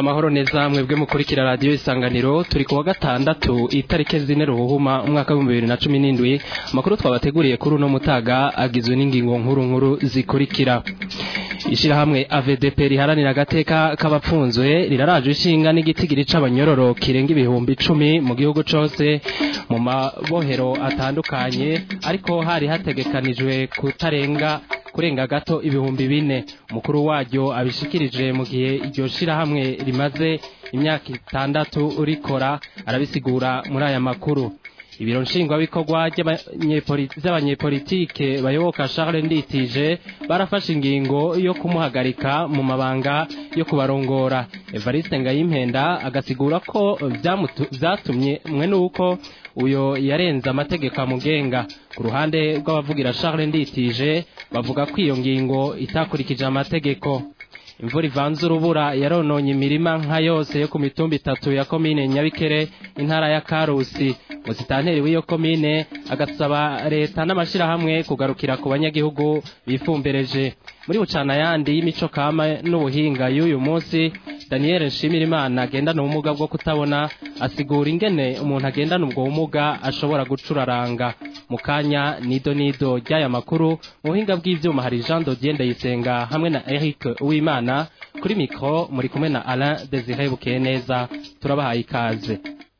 amahoro neza mwebwe mukurikira radiyo isanganiro turi ku wa gatandatu itariki zine ruhuhuma umwaka w'ibihumbi bibiri na cumi n'indwi amakuru twabateguriye kuri uno mutaga agizwe n'ingingo nkuru nkuru zikurikira ishyirahamwe avdp riharanira agateka k'abapfunzwe riraraje ishinga n'igitigiri c'abanyororo kirenga ibihumbi icumi mu gihugu cose mu mabohero atandukanye ariko hari hategekanijwe kutarenga kurenga gato ibihumbi bine umukuru waryo abishikirije mu gihe iryo shirahamwe rimaze imyaka itandatu rikora arabisigura muri aya makuru ibiro nshingwabikorwa by'abanyepolitike bayoboka Charles Nditije barafashe ingingo yo kumuhagarika mu mabanga yo kubarongora Evariste Ngayimpenda agasigura ko vyatumye mwe nuko uyo yarenze amategeko amugenga ku ruhande rw'abavugira Charles Nditije bavuga ko iyo ngingo itakurikije amategeko imvura ivanze urubura yarononye imirima nka yose yo ku mitumba itatu ya komine nyabikere intara ya karusi musitanteri w'iyo komine agasaba leta n'amashyirahamwe kugarukira ku banyagihugu bifumbereje muri bucana yandi y'imico kama n'ubuhinga y'uyu munsi daniel nshimirimana agendana ubumuga bwo kutabona asigura ingene umuntu agendana ubwo bumuga ashobora gucuraranga mu kanya nido nido ry'aya makuru mu buhinga bw'ivyuma hari jean dodier ndayisenga hamwe na eric uwimana kuri mikoro muri kumwe na alain desire bukeye neza turabahaye ikaze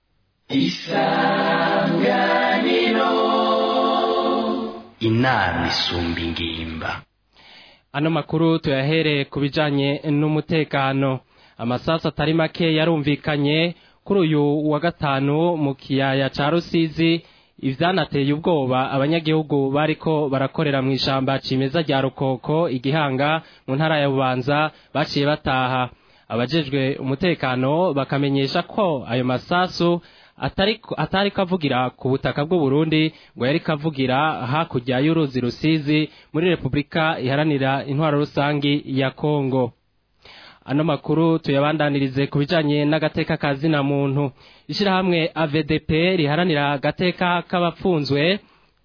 isanganiro inama isumba ingimba ano makuru tuyahere ku bijanye n'umutekano amasasu atari make yarumvikanye kuri uyu wa gatanu mu kiyaya ca rusizi ivyanateye ubwoba abanyagihugu bariko barakorera mu ishamba cimeza rya rukoko igihanga mu ntara ya bubanza baciye bataha abajejwe umutekano bakamenyesha ko ayo masasu atari kavugira ku butaka bw'u Burundi ngo yari kavugira hakurya y'uruzi rusizi muri repubulika iharanira intwaro rusangi ya kongo ano makuru tuyabandanirize ku bijanye n'agateka ka zina muntu ishyirahamwe avdp riharanira agateka k'abapfunzwe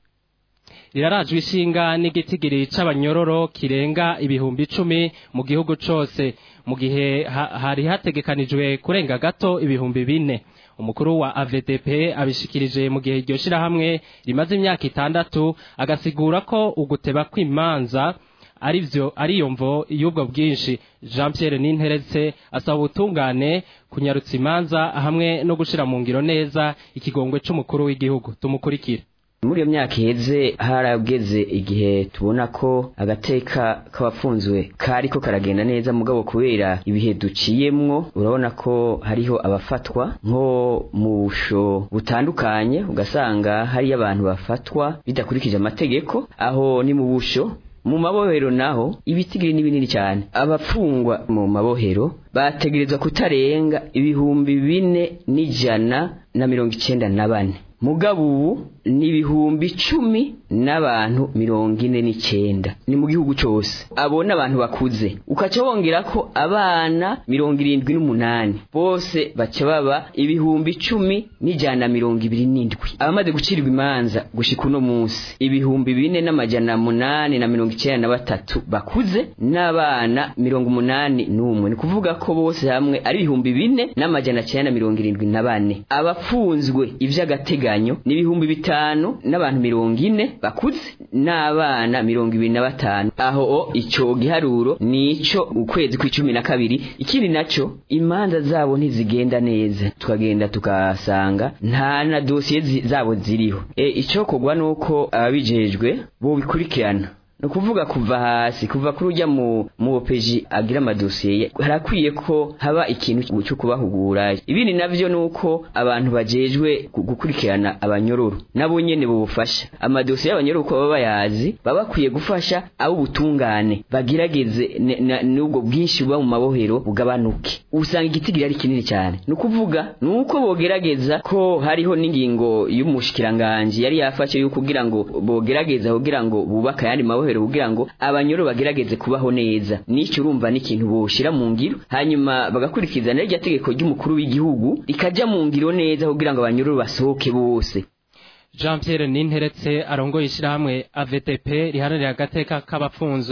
rirarajwe ishinga n'igitigiri c'abanyororo kirenga ibihumbi icumi mu gihugu cose mu gihe hari hategekanijwe kurenga gato ibihumbi bine umukuru wa avdp abishikirije mu gihe iryo shirahamwe rimaze imyaka itandatu agasigura ko uguteba kw'imanza arivyo ariyo mvo y'ubwo bwinshi jean pierre ninteretse asaba ubutungane kunyarutsa imanza hamwe no gushira mu ngiro neza ikigongwe c'umukuru w'igihugu tumukurikire muri iyo myaka iheze harageze igihe tubona ko agateka k'abapfunzwe kariko karagenda neza mugabo kubera ibihe duciyemwo urabona ko hariho abafatwa nko mu busho butandukanye ugasanga hariyo abantu bafatwa bidakurikije amategeko aho ni mu busho mu mabohero naho ibitigiri ni binini cyane abapfungwa mu mabohero bategerezwa kutarenga ibihumbi bine n'ijana na mirongo icenda na bane mugabo ubu ni ibihumbi icumi n'abantu mirongo ine n'icenda ni mu gihugu cose abo ni abantu bakuze ukaca wongera ko abana mirongo irindwi n'umunani bose baca baba ibihumbi icumi n'ijana na mirongo ibiri n'indwi abamaze gucirwa imanza gushika uno munsi ibihumbi bine n'amajana munani na mirongo icenda na batatu bakuze n'abana mirongo umunani n'umwe ni kuvuga ko bose hamwe ari ibihumbi bine n'amajana cenda na mirongo irindwi na bane abapfunzwe ivy'agateganyo ni ibihumbi bitanu n'abantu mirongo ine bakuze n'abana mirongo ibiri na batanu aho ico giharuro nico ukwezi kw'icumi na kabiri ikindi naco imanza zabo ntizigenda neza tukagenda tukasanga nta na dosiye zabo ziriho e, icokorwa nuko ababijejwe bobikurikirana ni ukuvuga kuva hasi kuva kuri ujya mu mu opeji agira amadosiye harakwiye ko haba ikintu cyo kubahugura ibindi navyo nuko abantu bajejwe gukurikirana abanyororo nabo nyene bubufasha amadosiye y'abanyororo uko baba bayazi baba bakwiye gufasha abo ubutungane bagirageze n'ubwo bwinshi buba mu mabohero bugabanuke usanga igitigiri ari kinini cyane ni ukuvuga nuko bogerageza ko hariho n'ingingo y'umushikiranganji yari yafashe yo kugira ngo bogerageza kugira ngo bubaka ayandi mabohero kugira ngo abanyoro bagerageze kubaho neza nicyo urumva n'ikintu boshira mu ngiro hanyuma bagakurikiza n'iryo tegeko ry'umukuru w'igihugu rikajya mu ngiro neza kugira ngo abanyoro basohoke bose jean pierre ninteretse arongoye ishyirahamwe avtp riharanira agateka k'abapfunzwe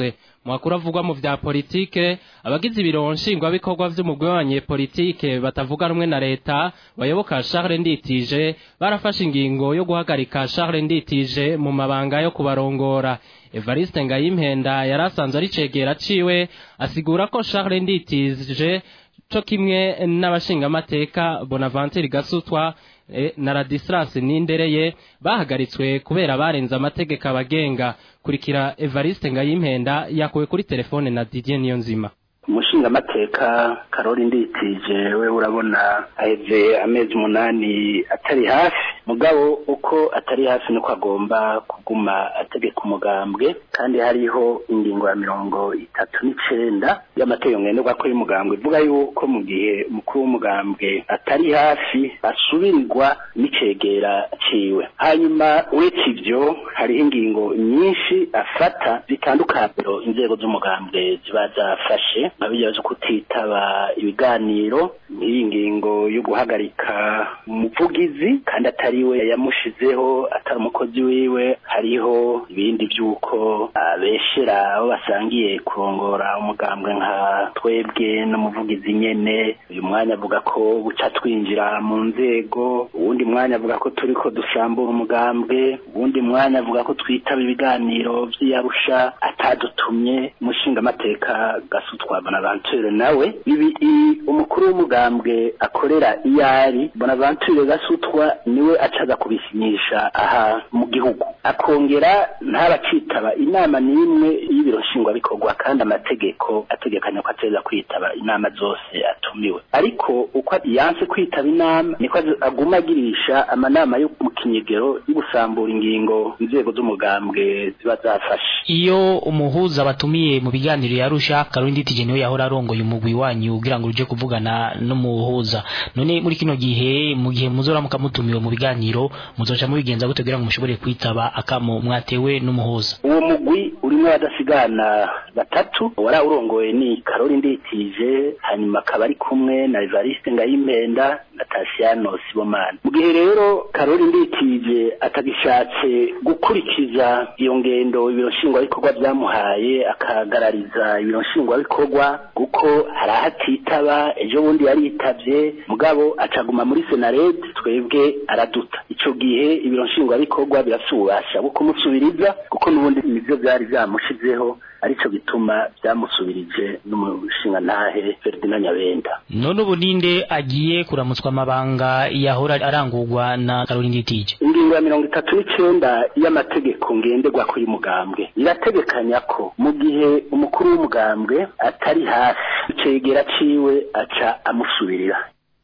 mu makuru avugwa mu vya politike abagize ibiro nshingwabikorwa vy'umugwi w'abanyepolitike batavuga rumwe na leta bayoboka Charles Nditije barafashe ingingo yo guhagarika Charles Nditije mu mabanga yo kubarongora Evariste Ngayimpenda yarasanzwe ari cegera ciwe asigura ko Charles Nditije co kimwe n'abashingamateka Bonaventure Gasutwa e, na Radislas Nindereye bahagaritswe kubera barenze amategeko abagenga kurikira Evariste Ngayimpenda yakuwe kuri telefone na Didier Niyonzima umushingamateka karori nditije we urabona aheze amezi umunani atari hafi mugabo uko atari hafi niko agomba kuguma ategeka umugambwe kandi hariho ingingo ya mirongo itatu n'icenda y'amategeko ngenderwa ko y'umugambwe ivuga yuko mu gihe umukuru w'umugambwe atari hafi asubirirwa n'icegera ciwe hanyuma uretse ivyo hariho ingingo nyinshi afata zitandukanye inzego z'umugambwe ziba zafashe nkabiya zo kutitaba ibiganiro nk'iyi ngingo yo guhagarika umuvugizi kandi atari we yamushizeho atari umukozi wiwe hariho ibindi by'uko abeshera abo basangiye kurongora umugambwe nka twebwe n'umuvugizi nyene uyu mwanya avuga ko buca twinjira mu nzego uwundi mwanya avuga ko turiko dusambura umugambwe uwundi mwanya avuga ko twitaba ibiganiro vy'iyarusha atadutumye umushingamateka gasutwa bonaventure nawe ibi umukuru w'umugambwe akorera iyari bonaventure gasutwa niwe acaga kubisinyisha aha mu gihugu akongera ntabacitaba inama n'imwe y'ibiro nshingwabikorwa kandi amategeko ategekanya ko ateza kwitaba inama zose atumiwe ariko uko yanse kwitaba inama niko aguma agirisha amanama yo mu kinyegero yo gusambura ingingo inzego z'umugambwe ziba zafashe iyo umuhuza batumiye mu biganiro yarusha karundi tije niwe yahora arongoye umugwi wanyu kugira ngo uje kuvugana n'umuhuza none muri kino gihe mu gihe muzora mukamutumiwe mu biganiro muzoca mubigenza gute kugira ngo mushobore kwitaba akamo mwatewe n'umuhuza uwo mugwi urimo abadasigana batatu wari urongoye ni karori nditije hanyuma akaba ari kumwe na evariste ngayimpenda na tasiyano sibomana mu gihe rero karori nditije atagishatse gukurikiza iyo ngendo ibiro nshingwabikorwa byamuhaye akagarariza ibiro nshingwabikorwa kuko hari aho atitaba ejo bundi yaritavye mugabo acaguma muri senared twebwe araduta ico gihe ibiro nshingwabikorwa birafise ububasha bwo kumusubiriza kuko n'ubundi nivyo vyari vyamushizeho arico gituma vyamusubirije n'umushinga ntahe Ferdinand Nyabenda none ubu ninde agiye kuramutswa amabanga yahora arangurwa na Caroline Nditije ingingo ya mirongo itatu n'icenda y'amategeko ngenderwako y'umugambwe irategekanya ko mu gihe umukuru w'umugambwe atari hafi icegera ciwe aca amusubirira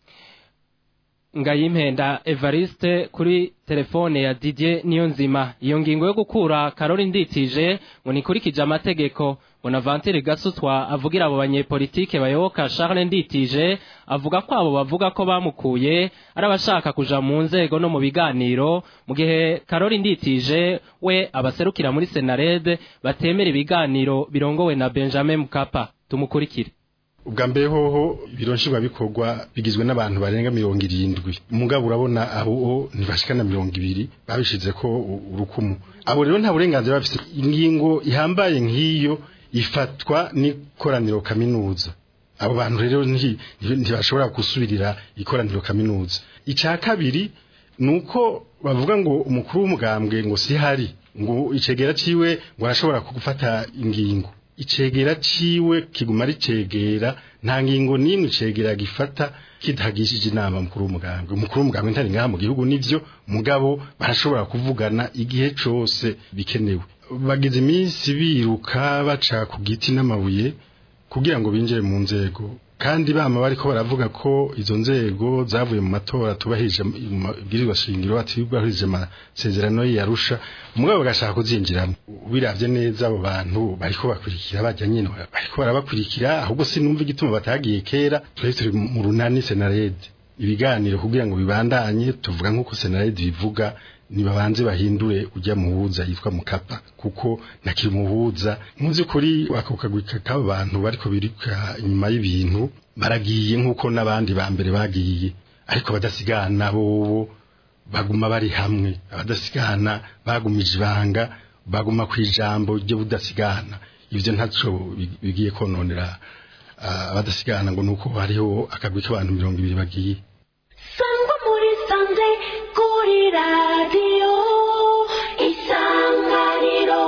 Ngayimpenda Evariste kuri telefone ya Didier Niyonzima iyo ngingo yo gukura Caroline Nditije ngo nikurikije amategeko Bonaventure Gasutwa avugira abo banyepolitike bayoboka Charles Nditije avuga ko abo bavuga ko bamukuye ari abashaka kuja mu nzego no mu biganiro mu gihe Caroline Nditije we abaserukira muri Senared batemera ibiganiro birongowe na Benjamin Mkapa tumukurikire ubwa mbere hoho ibiro nshingwabikorwa bigizwe n'abantu barenga mirongo irindwi umugabo urabona aho ntibashikana mirongo ibiri babishize ko urukumu abo rero nta burenganzira bafite ingingo ihambaye nk'iyo ifatwa n'ikoraniro kaminuza abo bantu rero ntibashobora gusubirira ikoraniro kaminuza icya kabiri ni uko bavuga ngo umukuru w'umugambwe ngo si hari ngo icegera ciwe ngo arashobora gufata ingingo icegera ciwe kiguma ari cegera nta ngingo n'imwe icegera gifata kidahagishije inama mukuru w'umugambwe umukuru w'umugambwe ntari ngaha mu gihugu nivyo mugabo barashobora kuvugana igihe cose bikenewe bagize iminsi biruka baca ku giti n'amabuye kugira ngo binjire mu nzego kandi bama bariko baravuga ko izo nzego zavuye mu matora tubahirije ibwirizwa shingiro atibahirije amasezerano yarusha umugabo bagashaka kuzinjiramo biravye neza abo bantu bariko bakurikira bajya nyine bariko barabakurikira ahubwo sinumva igituma batagiye kera twari turi mu runani senarede ibiganiro kugira ngo bibandanye tuvuga nk'uko senarede bivuga nibabanze bahindure ujya muhuza yitwa mukapa kuko nakiri muhuza muzi kuri ako kagwi k'abo bantu bariko birika inyuma y'ibintu baragiye nk'uko n'abandi ba mbere bagiye ariko badasigana bobo baguma bari hamwe abadasigana bagumije ibanga baguma ku ijambo ryo budasigana ivyo ntaco bi- bigiye kononera ah, abadasigana ngo nuko hariho akagwi k'abantu mirongo ibiri bagiye sangwa muri sanze kuri radiyo isanganiro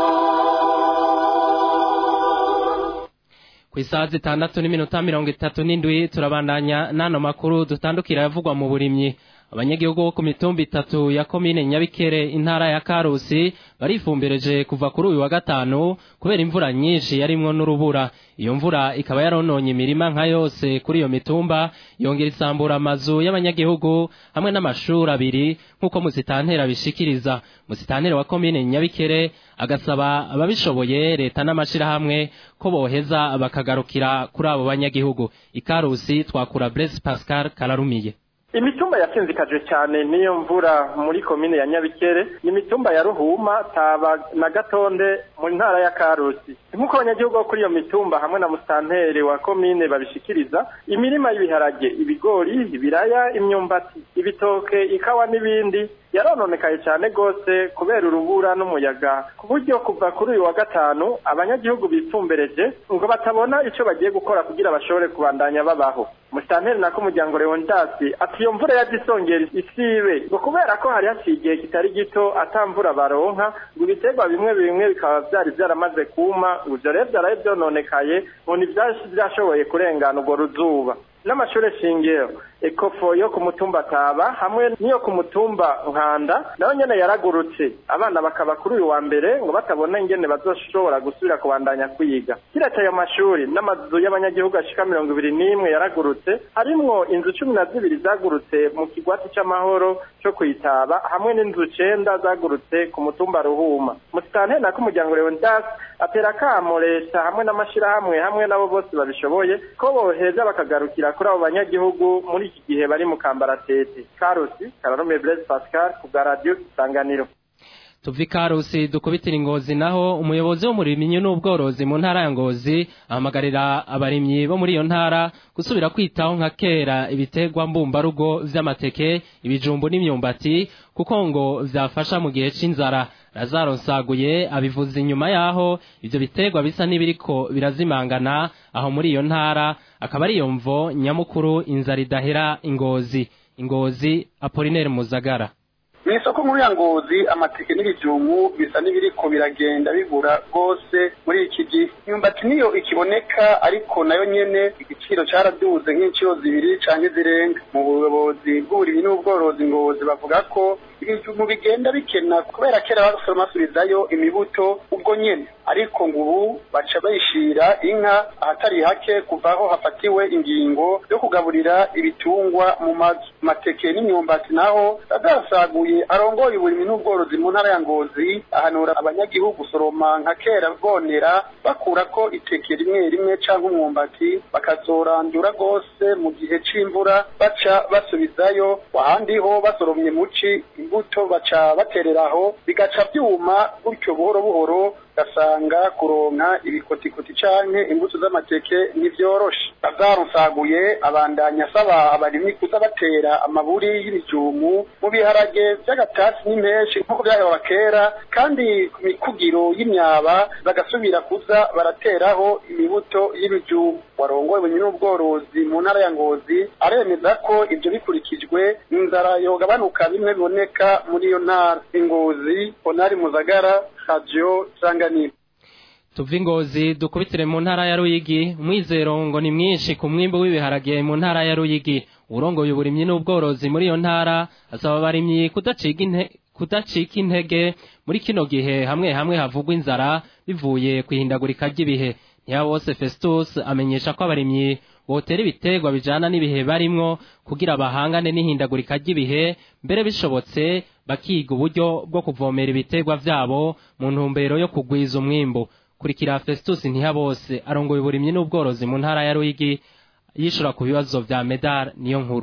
ku isaha zitandatu n'iminota mirongo itatu n'indwi turabandanya n'ano makuru dutandukira yavugwa mu burimyi abanyagihugu bo ku mitumba itatu ya komine nyabikere intara ya karusi barifumbireje kuva kuri uyu wa gatanu kubera imvura nyinshi yarimwo n'urubura iyo mvura ikaba yarononye imirima nka yose kuri iyo mitumba yongera isambura amazu y'abanyagihugu hamwe n'amashuri abiri nk'uko musitantera bishikiriza musitantera wa komine nyabikere agasaba ababishoboye leta n'amashirahamwe ko boheza bakagarukira kuri abo banyagihugu ikarusi twakura Blaise Pascal Kararumiye imitumba yasinzikajwe cyane n'iyo mvura muri komine ya nyabikere ni imitumba ya ruhuma taba na gatonde mu ntara ya karusi nk'uko abanyagihugu bo kuri iyo mitumba hamwe na musitanteri wa komine babishikiriza imirima y'ibiharage ibigori ibiraya imyumbati ibitoke ikawa n'ibindi yarononekaye cyane rwose kubera urubura n'umuyaga ku buryo kuva kuri uyu wa gatanu abanyagihugu bipfumbereje ngo batabona icyo bagiye gukora kugira bashobore kubandanya babaho musitanteri nako umuryango leondasi ati iyo mvura yadisongera isibe ngo kubera ko hari haciye igihe kitari gito atamvura baronka ngo ibiterwa bimwe bimwe bikaba byari byaramaze kuma ngo ibyo rero byaraye byononekaye ngo ntibyashoboye kurengana urwo ruzuba n'amashuri shingiro ekofo yo ku mutumba taba hamwe n'iyo ku mutumba nkanda nayo nyene yaragurutse abana bakaba kuri uyu wa mbere ngo batabona ingene bazoshobora gusubira kubandanya kwiga kiretse ayo mashuri n'amazu y'abanyagihugu ashika mirongo ibiri n'imwe yaragurutse harimwo inzu cumi na zibiri zagurutse mu kigwati c'amahoro co kwitaba hamwe n'inzu cenda zagurutse ku mutumba ruhuma musitanteri nako umuryango leondas atera akamo leta hamwe n'amashirahamwe hamwe n'abo bose babishoboye ko boheza bakagarukira kuri abo banyagihugu muri iki gihe bari mu kambaratete karusi kararume blaise pascal ku bwa radiyo isanganiro tuva ikarusi dukubitira ingozi naho umuyobozi w'umurimyi n'ubworozi mu ntara ya ngozi ahamagarira abarimyi bo muri iyo ntara gusubira kwitaho nka kera ibiterwa mbumbarugo vy'amateke ibijumbu n'imyumbati kuko ngo vyafasha mu gihe c'inzara lazaro nsaguye abivuze inyuma yaho ivyo biterwa bisa n'ibiriko birazimangana aho muri iyo ntara akaba ari iyo mvo nyamukuru inzara idahera ingozi ingozi apolinaire muzagara mu isoko nkuru ya ngozi amateke n'ibijumbu bisa n'ibiriko biragenda bigura rwose muri iki gihe imyumbati niyo ikiboneka ariko nayo nyene igiciro caraduze nk'inshuro zibiri canke zirenga mu buyobozi bw'uburimyi n'ubworozi ngozi bavuga ko ibijumbu bigenda bikena kubera kera basoroma basubizayo imibuto ubwo nyene ariko ngo ubu baca bayishira inka ahatari hake kuva aho hafatiwe ingingo yo kugaburira ibitungwa mu mazu mateke n'imyumbati naho adasaguye arongoye uburimyi n'ubworozi mu ntara ya ngozi ahanura abanyagihugu gusoroma nka kera bwonera bakura ko iteke rimwe rimwe canke umwumbati bakazorandura rwose mu gihe c'imvura baca basubizayo ahandi ho basoromye muci imbuto baca batereraho bigaca vyuma gutyo buhoro buhoro gasanga kuronka ibikotikoti canke imbuto z'amateke ntivyoroshe lazaro nsaguye abandanya asaba abarimyi kuza batera amaburi y'ibijumu mu biharage vy'agatasi n'impeshi nk'uko vyahora kera kandi ku mikugiro y'imyaba bagasubira kuza barateraho imibuto y'ibijumu warongoye uburimyi n'ubworozi mu ntara ya ngozi aremeza ko ivyo bikurikijwe inzara yogabanuka bimwe biboneka muri iyo ntara ingozi honari muzagara radio sanganiro tuva ingozi dukubitire mu ntara ya ruyigi umwizero ngo ni mwinshi ku mwimbu w'ibiharage mu ntara ya ruyigi urongoye uburimyi n'ubworozi muri iyo ntara asaba abarimyi kudacika inte kudacika intege muri kino gihe hamwe hamwe havugwa inzara bivuye ku ihindagurika ry'ibihe ntiyabose festus amenyesha ko abarimyi botera ibiterwa bijana n'ibihe barimwo kugira bahangane n'ihindagurika ry'ibihe mbere bishobotse bakiga uburyo bwo kuvomera ibiterwa vyabo mu ntumbero yo kugwiza umwimbu kurikira festus ntihabose arongoye uburimyi n'ubworozi mu ntara ya ruyigi yishura ku bibazo vya medal niyo nkuru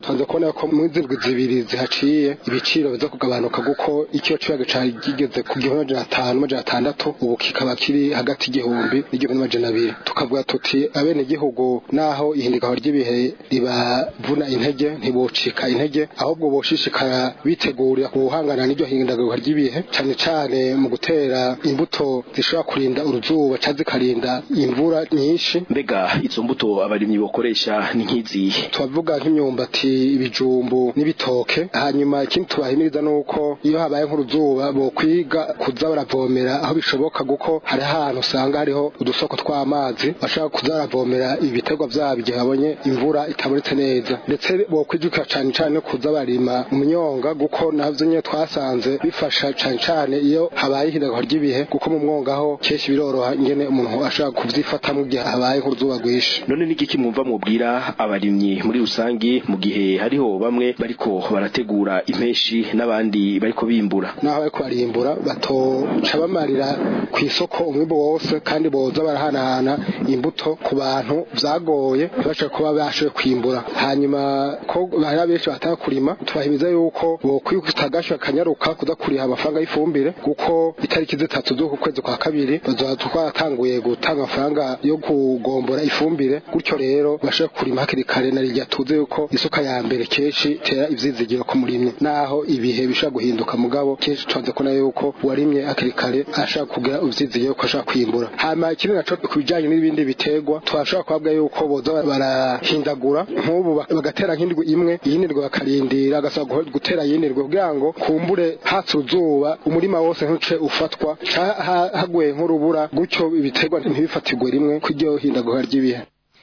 tubanze kubona ko mu zindwi zibiri zihaciye ibiciro biza kugabanuka kuko icyo kibaga cari kigeze ku gihumbi n'amajana atanu n'amajana atandatu ubu kikaba kiri hagati y'igihumbi n'igihumbi n'amajana abiri tukavuga tuti abene igihugu naho ihindikaho ry'ibihe ribavuna intege ntibocika intege ahubwo boshishikara bitegurira guhangana n'iryo hindagurika ry'ibihe cyane cyane mu gutera imbuto zishobora kurinda uruzuba cyangwa zikarinda imvura nyinshi mbega izo mbuto abarimyi bakoresha ni nk'izihe tubavuga nk'imyumbati ibijumbu n'ibitoke hanyuma ikindi tubahimiriza ni uko iyo habaye nk'uruzuba bo kwiga kuza baravomera aho bishoboka kuko hari ahantu usanga hariho udusoko tw'amazi bashaka kuza baravomera ibiterwa byabo igihe babonye imvura itabonetse neza ndetse bo kwijukira cyane cyane no kuza barima mu myonga kuko navyo nyine twasanze bifasha cyane cyane iyo habaye ihindagurika ry'ibihe kuko mu mwongaho kenshi biroroha ingene umuntu ashaka kuvyifata mu gihe habaye nk'uruzuba rwinshi none n'igiki mwumva mubwira abarimyi muri rusangi mu gihe hariho bamwe bariko barategura impeshi n'abandi bariko bimbura naho bariko barimbura batoca bamarira ku isoko umwimbu wose kandi boza barahanahana imbuto ku bantu vyagoye ntibashe kuba bashoboye kwimbura hanyuma ko hari benshi bataka kurima tubahimiza yuko bokwikuta agasho akanyaruka kuza kuriha amafaranga y'ifumbire kuko itariki zitatu z'uku kwezi kwa kabiri bazoba twaratanguye gutanga amafaranga yo kugombora ifumbire gutyo rero bashobora kurima hakiri kare na rirya tuzi yuko isuka ya mbere kenshi tera ivyizigiro ku murimyi naho ibihe bishobora guhinduka mugabo kenshi tubanze kubona yuko uwarimye hakiri kare ashaka kugira ivyizigiro ko ashaka kwimbura hama ikindi naco ku bijanye n'ibindi biterwa twashobora kuhabwa yuko boza barahindagura nk'ubu bagatera nk'indwi imwe iyindi ndwi bakarindira agasaba gutera iyindi ndwi kugira ngo kumbure hatse uruzuba umurima wose ntuce ufatwa haguye nk'urubura gutyo ibiterwa ntibifatirwe rimwe kw'iryo hindagura ry'ibihe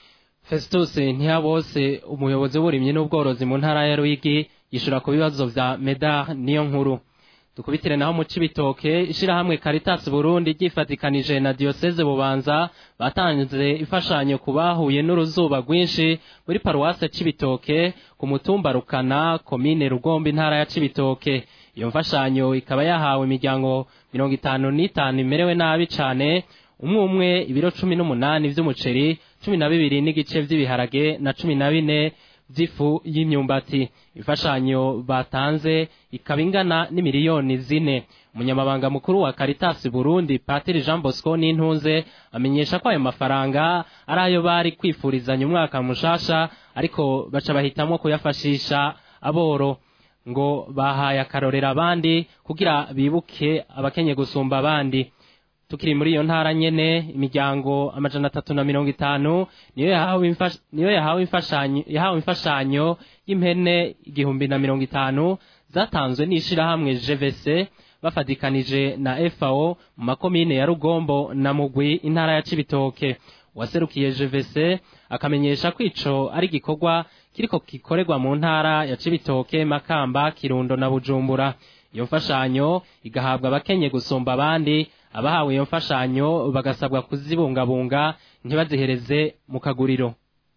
Festus Ntihabose umuyobozi w'uburimyi n'ubworozi mu ntara ya Ruyigi yishura ku bibazo vya Medar niyo nkuru dukubitire naho mu cibitoke ishirahamwe Caritas Burundi ryifatikanije na Diocese Bubanza batanze imfashanyo ku bahuye n'uruzuba rwinshi muri paruwase cibitoke ku mutumba Rukana komine Rugombe intara ya cibitoke iyo mfashanyo ikaba yahawe imiryango mirongo itanu n'itanu imerewe nabi cane umwe umwe ibiro cumi n'umunani vy'umuceri cumi na bibiri n'igice vy'ibiharage na cumi na bine vy'ifu y'imyumbati imfashanyo batanze ikaba ingana n'imiliyoni zine umunyamabanga mukuru wa Caritas Burundi Patiri Jean Bosco Nintunze amenyesha ko ayo mafaranga ari ayo bari kwifurizanya umwaka mushasha ariko baca bahitamwo kuyafashisha aboro ngo bahaye akarorera abandi kugira bibuke abakenye gusumba abandi tukiri muri iyo ntara nyene imiryango amajana atatu na mirongo itanu niyo yahawe imfash- niyo yahawe imfashanyo yahawe imfashanyo y'impene igihumbi na mirongo itanu zatanzwe n'ishirahamwe GVC bafatikanije na FAO mu makomine ya Rugombo na Mugwi intara ya Cibitoke waserukiye GVC akamenyesha ko ico ari igikorwa kiriko gikorerwa mu ntara ya Cibitoke Makamba Kirundo na Bujumbura iyo mfashanyo igahabwa abakenye gusumba abandi abahawe iyo mfashanyo bagasabwa kuzibungabunga ntibazihereze mu kaguriro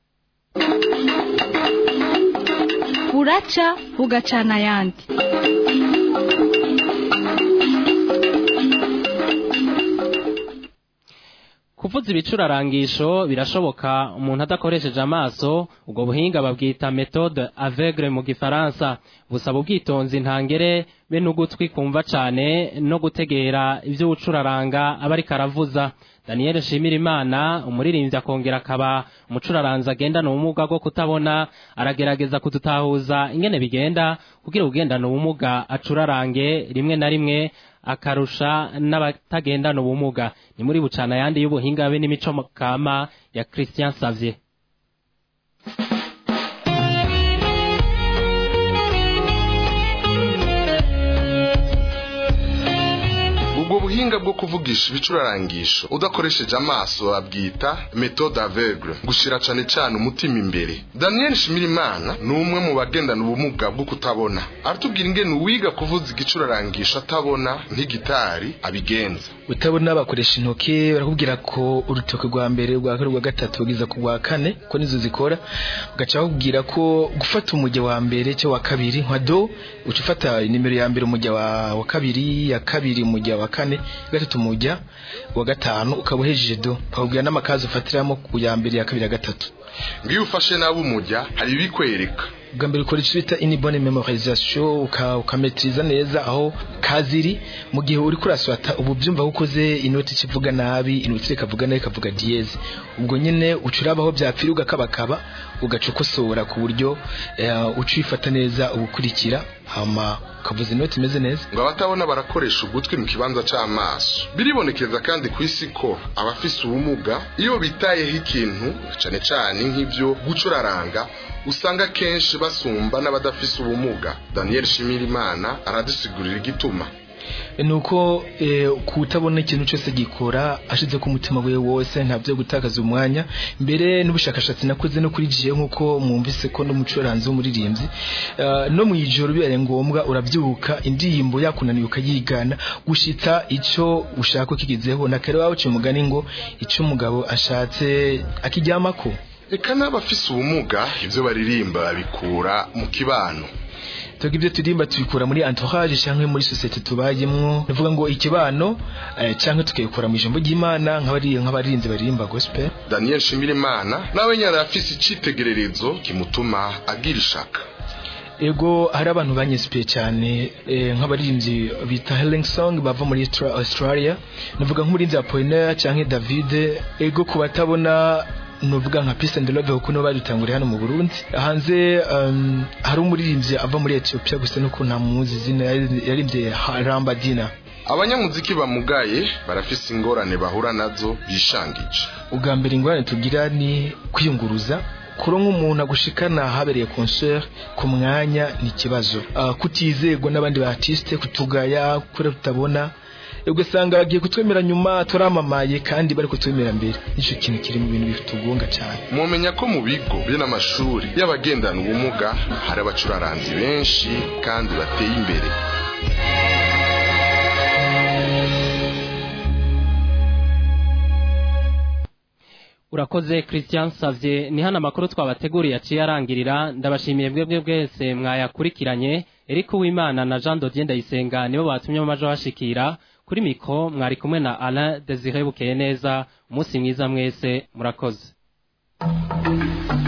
buraca bugacana ayandi kuvuza ibicurarangisho birashoboka umuntu adakoresheje amaso ubwo buhinga babwita méthode aveugle mu gifaransa busaba ubwitonzi ntangere be n'ugutwi kumva cane no gutegera ivyo ucuraranga aba ariko aravuza daniel nshimirimana umuririmbyi akongera akaba umucuraranzi agendana ubumuga bwo kutabona aragerageza kudutahuza ingene bigenda kugira ugendana ubumuga acurarange rimwe na rimwe akarusha n'abatagendana ubumuga ni muri bucana yandi y'ubuhinga be n'imico kama ya Christian Savier ubwo buhinga bwo kuvugisha ibicurarangisho udakoresheje amaso babwita méthode aveugle gushira cane cane umutima imbere daniel shimirimana ni umwe mu bagendana ubumuga bwo kutabona aratubwira ingene uwiga kuvuza igicurarangisho atabona nk'igitari abigenza utabona bakoresha intoki barakubwira ko urutoki rwa mbere rwa kabiri rwa gatatu kugeza ku rwa kane ko nizo zikora ugaca bakubwira ko gufata umujya wa mbere cyangwa wa kabiri nka do uca ufata nimero ya mbere umujya wa, wa kabiri ya kabiri umujya wa kane gatatu umujya wa gatanu ukaba uhejeje do bakubwira n'amakazi ufatiramo ku ya mbere ya kabiri ya gatatu ngiyo ufashe nawe umujya hari ibikwereka bwa mbere ukora icyo bita inibone memorization ukametiriza neza aho kaziri mu gihe uri kuraswata ubu byumva ko ukoze inoti kivuga nabi inoti ikavuga nabi ikavuga diyeze ubwo nyine ucurabaho byapfira ugakabakaba ugaca ukosora ku buryo ucifata neza ubukurikira hama ukavuza inoti imeze neza ngo abatabona barakoresha ugutwi mu kibanza c'amaso biribonekeza kandi ku isi ko abafise ubumuga iyo bitayeho ikintu cane cane nk'ivyo gucuraranga usanga kenshi basumba n'abadafise ubumuga daniel shimirimana aradusigurira igituma nuko kutabona ikintu cyose gikora ashize ku mutima we wose ntabyo gutakaza umwanya mbere n'ubushakashatsi nakoze no kuri jiye nk'uko mwumvise ko n'umucuranzi w'umuririmbyi no mu ijoro bibaye ngombwa urabyuka indirimbo yakunaniye ukayigana gushita icyo ushaka ko kigezeho na kare wawe uciye umugani ngo icyo umugabo ashatse akiryamako reka n'abafise ubumuga ibyo baririmba babikura mu kibano tuvuga ibyo turimba tubikura muri entourage cyangwa muri sosiyete tubayemo bivuga ngo ikibano cyangwa tukabikora mu ijambo ry'imana nk'abarinzi baririmba gospel daniel shimirimana nawe nyine afise icyitegererezo kimutuma agira ishaka ego hari abantu banyesipiye cyane nk'abaririmbyi bita Helen Song bava muri Australia navuga nk'umurinzi wa Poiner cyangwa David ego ku batabona nuvuga nka Peace and Love kuko no badutanguriye hano mu Burundi hanze um, hari umuririmbyi ava muri Ethiopia gusa nuko nta muzi zina yaririmbye Ramba Dina abanyamuziki bamugaye barafise ingorane bahura nazo bishangije ubwa mbere ingorane tugira ni kwiyunguruza kuronka umuntu agushikana habereye concert ku mwanya ni ikibazo uh, kutizegwa n'abandi ba artiste kutugaya kure tutabona ugasanga bagiye kutwemera nyuma turamamaye kandi bari kutwemera mbere nicyo kintu kiri mu bintu bitugonga cyane mumenya ko mu bigo biri n'amashuri y'abagendana ubumuga hari abacuraranzi benshi kandi bateye imbere urakoze christian savye ni hano amakuru twabateguriye aciye arangirira ndabashimiye bwebwe bwese mwayakurikiranye eriko wimana na jean dodier ndayisenga nibo batumye mu majo hashikira kuri mikro mwari kumwe na alain desire bukeye neza umunsi mwiza mwese murakoze